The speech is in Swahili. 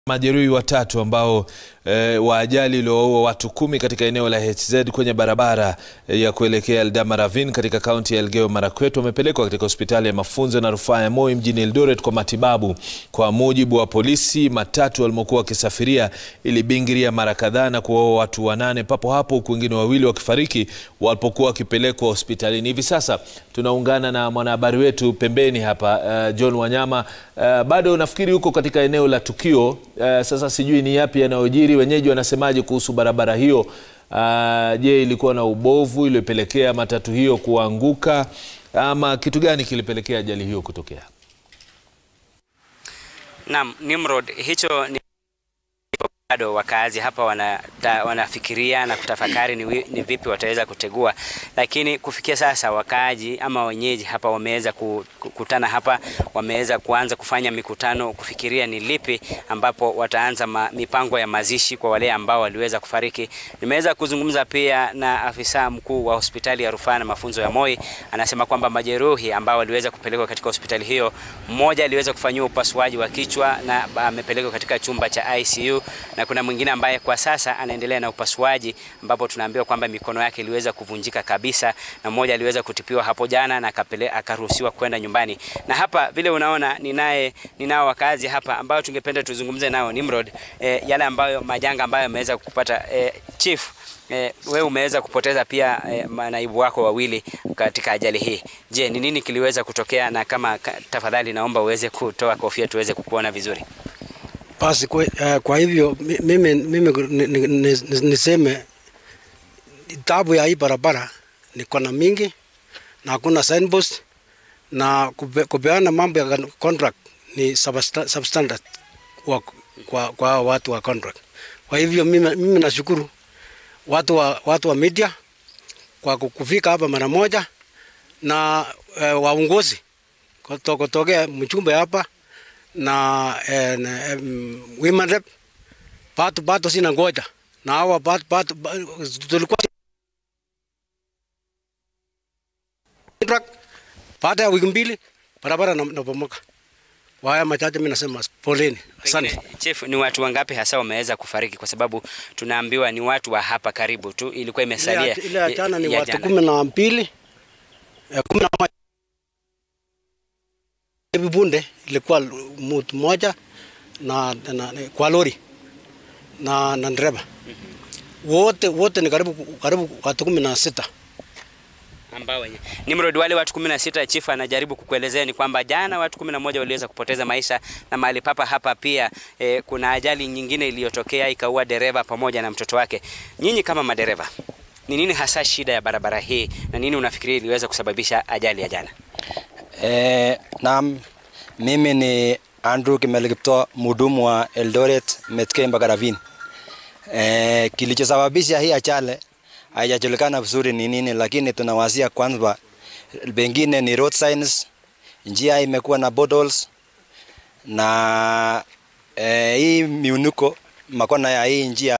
Majeruhi watatu ambao e, wa ajali iliyowaua watu kumi katika eneo la HZ kwenye barabara e, ya kuelekea Eldama Ravine katika kaunti ya Elgeyo Marakwet wamepelekwa katika hospitali ya mafunzo na rufaa ya Moi mjini Eldoret kwa matibabu. Kwa mujibu wa polisi, matatu walimokuwa wakisafiria ilibingiria mara kadhaa na kuwaua watu wanane papo hapo, huku wengine wawili wakifariki walipokuwa wakipelekwa hospitalini. Hivi sasa tunaungana na mwanahabari wetu pembeni hapa uh, John Wanyama. Uh, bado nafikiri huko katika eneo la tukio. Uh, sasa sijui ni yapi yanayojiri, wenyeji wanasemaje kuhusu barabara hiyo? Uh, je, ilikuwa na ubovu iliyopelekea matatu hiyo kuanguka ama kitu gani kilipelekea ajali hiyo kutokea? Naam, Nimrod, hicho ni bado wakaazi hapa wana, da, wanafikiria na kutafakari ni, ni vipi wataweza kutegua, lakini kufikia sasa wakaaji ama wenyeji hapa wameweza kukutana hapa, wameweza kuanza kufanya mikutano kufikiria ni lipi ambapo wataanza ma, mipango ya mazishi kwa wale ambao waliweza kufariki. Nimeweza kuzungumza pia na afisa mkuu wa hospitali ya rufaa na mafunzo ya Moi, anasema kwamba majeruhi ambao waliweza kupelekwa katika hospitali hiyo, mmoja aliweza kufanyiwa upasuaji wa kichwa na amepelekwa katika chumba cha ICU na kuna mwingine ambaye kwa sasa anaendelea na upasuaji ambapo tunaambiwa kwamba mikono yake iliweza kuvunjika kabisa, na mmoja aliweza kutipiwa hapo jana na akaruhusiwa kwenda nyumbani. Na hapa vile unaona, ninaye ninao wakazi hapa ambao tungependa tuzungumze nao Nimrod, eh, yale ambayo majanga ambayo yameweza kupata eh, chief eh, wewe umeweza kupoteza pia eh, manaibu wako wawili katika ajali hii. Je, ni nini kiliweza kutokea? Na kama tafadhali, naomba uweze kutoa kofia tuweze kukuona vizuri. Basi kwa, uh, kwa hivyo mimi, mimi niseme tabu ya hii barabara ni kona mingi na hakuna signpost na kupe, kupeana mambo ya contract ni substandard kwa, kwa, kwa watu wa contract. Kwa hivyo mimi, mimi nashukuru watu wa, watu wa media kwa kufika hapa mara moja na uh, waongozi kutokea mchumba hapa na eh, um, women rep bado bado sina ngoja na hawa bado bado tulikuwa baada ya wiki mbili barabara napomoka. Kwa haya machache mimi nasema poleni, asante. Chief, ni watu wangapi hasa wameweza kufariki? Kwa sababu tunaambiwa ni watu wa hapa karibu tu, ilikuwa imesalia ile ya jana ni watu kumi na mbili kumi na moja hivi punde ilikuwa mtu mmoja na, na, na kwa lori na, na dereva wote wote ni karibu karibu watu kumi na sita ambao wenye Nimrod, wale watu 16 chief anajaribu kukuelezea ni kwamba jana watu 11 waliweza kupoteza maisha, na mahali papa hapa pia eh, kuna ajali nyingine iliyotokea ikaua dereva pamoja na mtoto wake. Nyinyi kama madereva, ni nini hasa shida ya barabara hii na nini unafikiria iliweza kusababisha ajali ya jana? Eh, naam, mimi ni Andrew Kimeli Kipto, mhudumu wa Eldoret Metke mpaka Ravine. Eh, kilichosababisha hii ajali haijajulikana vizuri ni nini, lakini tunawasia kwanza, pengine ni road signs, njia imekuwa na potholes na eh, hii miunuko makona ya hii njia